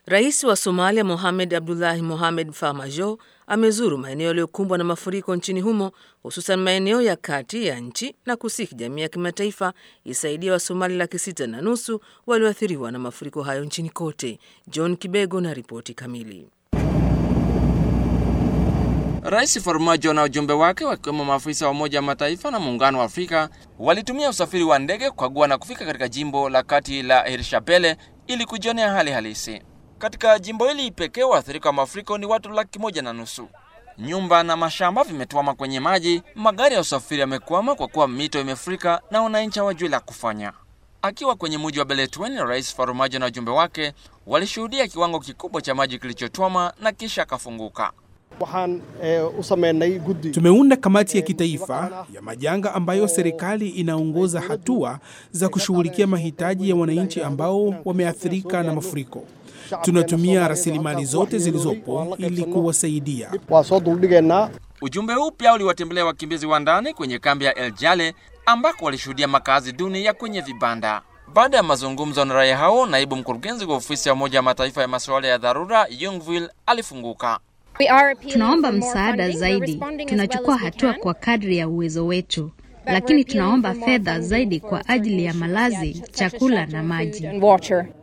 Rais wa Somalia Mohamed Abdullahi Mohamed Farmajo amezuru maeneo yaliyokumbwa na mafuriko nchini humo hususan maeneo ya kati ya nchi na kusihi jamii ya kimataifa isaidia Wasomali laki sita na nusu walioathiriwa na mafuriko hayo nchini kote. John Kibego na ripoti kamili. Rais Farmajo na ujumbe wake wakiwemo maafisa wa Umoja wa Mataifa na Muungano wa Afrika walitumia usafiri wa ndege kukagua na kufika katika jimbo la kati la Hirshabelle ili kujionea hali halisi. Katika jimbo hili pekee waathirika wa mafuriko ni watu laki moja na nusu. Nyumba na mashamba vimetwama kwenye maji, magari ya usafiri yamekwama kwa kuwa mito imefurika na wananchi hawajui la kufanya. Akiwa kwenye mji wa Beledweyne, Rais Farmajo na ujumbe wake walishuhudia kiwango kikubwa cha maji kilichotwama na kisha akafunguka. waxaan u sameynay guddi Tumeunda kamati ya kitaifa ya majanga ambayo serikali inaongoza hatua za kushughulikia mahitaji ya wananchi ambao wameathirika na mafuriko. Tunatumia rasilimali zote zilizopo ili kuwasaidia. waa soo duldhigaynaa Ujumbe huu pia uliwatembelea wakimbizi wa ndani kwenye kambi ya El Jale ambako walishuhudia makazi duni ya kwenye vibanda. Baada ya mazungumzo na raia hao, naibu mkurugenzi wa ofisi ya Umoja wa Mataifa ya masuala ya dharura Yungville alifunguka. Tunaomba msaada zaidi. Tunachukua hatua kwa kadri ya uwezo wetu, lakini tunaomba fedha zaidi kwa ajili ya malazi, chakula na maji.